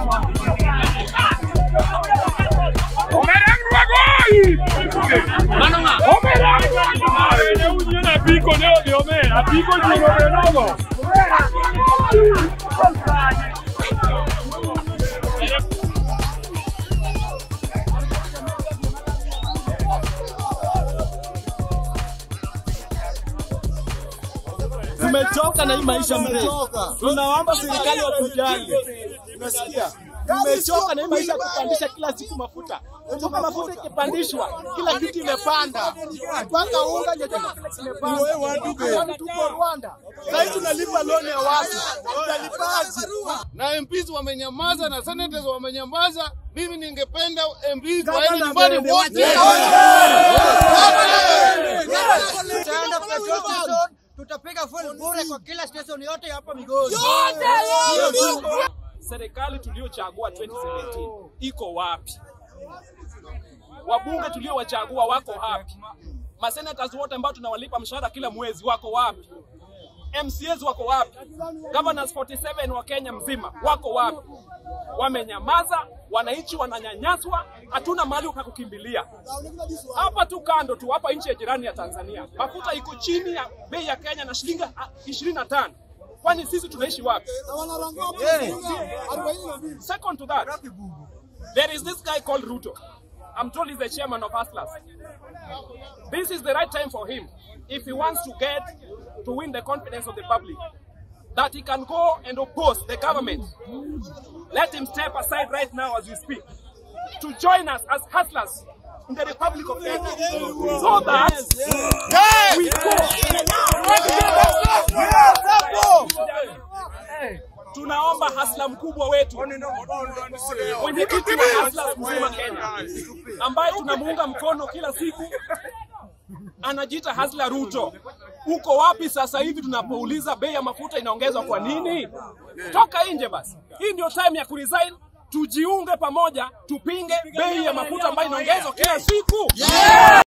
Omerangwa gol! Omerangwa gol! Ne unyen apiko ne odhi omer, apiko jiwo benogo. Tumechoka na hii maisha mzee. Tunaomba serikali watujali. Unasikia? Tumechoka na hii maisha ya kupandisha kila siku mafuta. Kumbuka mafuta ikipandishwa, kila kitu imepanda. Mpaka unga ndio kila kitu kimepanda. Kwani tuko Rwanda. Sasa tunalipa loan ya watu. Tutalipaje? na MPs wamenyamaza na senators wamenyamaza. Mimi ningependa MPs waende nyumbani wote. Tutaenda petrol station, tutapiga full bure kwa kila station yote hapa Migori. Serikali tuliochagua 2017 iko wapi? Wabunge tuliowachagua wako wapi? Masenators wote ambao tunawalipa mshahara kila mwezi wako wapi? MCAs wako wapi? Governors 47 wa Kenya mzima wako wapi? Wamenyamaza, wananchi wananyanyaswa, hatuna mahali pa kukimbilia. Hapa tu kando tu, hapa nchi ya jirani ya Tanzania, mafuta iko chini ya bei ya Kenya na shilingi ah, 25. Kwani sisi tunaishi wapi? Second to that, there is this guy called Ruto. I'm told he's the chairman of Hustlers. This is the right time for him, if he wants to get to win the confidence of the public, that he can go and oppose the government. Let him step aside right now as we speak to join us as hustlers in the Republic of Kenya, so that we tunaomba hasla mkubwa wetu mwenyekiti wa hasla mzima Kenya ambaye tunamuunga mkono kila siku anajiita Hasla Ruto. Uko wapi sasa hivi tunapouliza bei ya mafuta inaongezwa kwa nini? Toka nje basi. Hii ndio time ya kuresign, tujiunge pamoja, tupinge bei ya mafuta ambayo inaongezwa kila siku.